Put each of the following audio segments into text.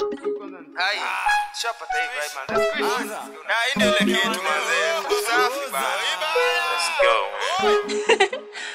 Haya, tushapata hii vibe man. That's great. Na hii ndio ile kitu manze. Usafi bana. Let's go.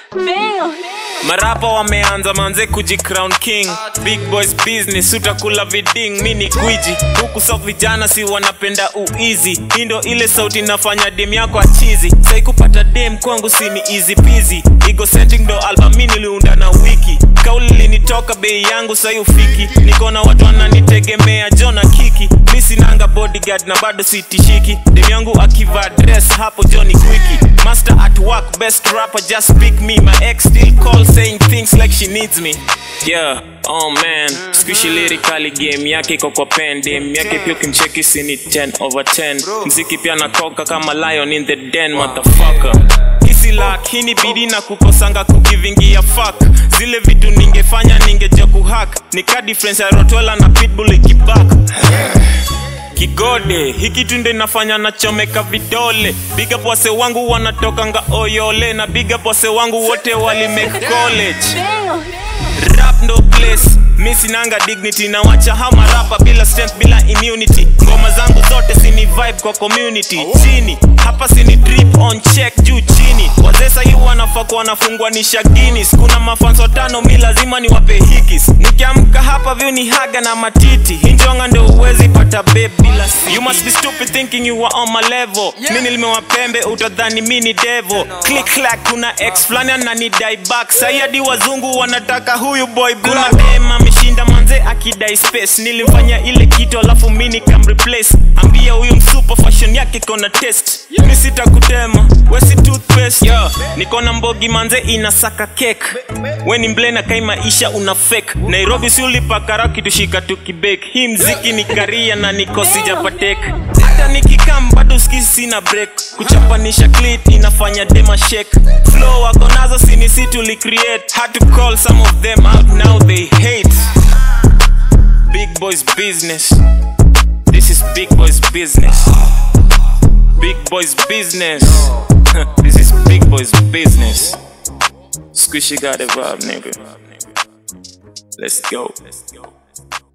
marapa wameanza manze kuji crown king big boys business utakula viding mi ni gwiji huku sa vijana si wanapenda uizi hii ndo ile sauti nafanya dem yako achizi sai kupata dem kwangu si ni easy peasy egocentric ndo album mi niliunda na wiki kauli linitoka bei yangu sai ufiki niko na watu wananitegemea jona kiki mi sinanga bodyguard na bado sitishiki dem yangu akiva dress hapo joni kwiki master at work best rapper just pick me my ex still call saying things like she needs me yeah oh man squishy lyrically game yake iko kwa pen dem yake pia ukimcheki si ni 10 over 10 mziki pia nakoka kama lion in the den motherfucker hisi lakini bidi na kukosanga kukivingia fuck zile vitu ningefanya ningeja kuhack nika difference ya rotwela na pitbull ikibak kigode hiki tunde nafanya nachomeka vidole biga pwase wangu wanatokanga oyole na biga pwase wangu wote wali make college rap no place mi sinanga dignity na wacha hama rapa bila strength bila immunity ngoma zangu zote sini vibe kwa community chini hapa sini drip on check juu chini wazee sahi wanafaa kuwa wanafungwa ni shaginis kuna mafanso tano mi lazima ni wape hikis nikiamka hapa vyu ni haga na matiti hinjonga ndo uwezi pata babe bila si you must be stupid thinking you are on my level mi nilimewa pembe utadhani mi ni devil click clack kuna ex flani ananidai back sahi hadi wazungu wanataka huyu boy black kuna dem ameshinda manze akidai space nilimfanya ile kitu alafu mi nikamreplace ambia huyu msupa fashion yake kona test mi sitakutema wesi toothpaste yo niko na mbogi manze inasaka cake we ni mble na kai maisha una fake nairobi si ulipakara kitushika tukibek hii mziki ni karia na niko sijapatek hata nikikam bado ski sina break kuchapanisha clit inafanya dema shake flow wako nazo sini si tulicreate had to call some of them out now they hate big boys business this is big boys business big boys business this is big boys business squishy got a vibe nigga let's go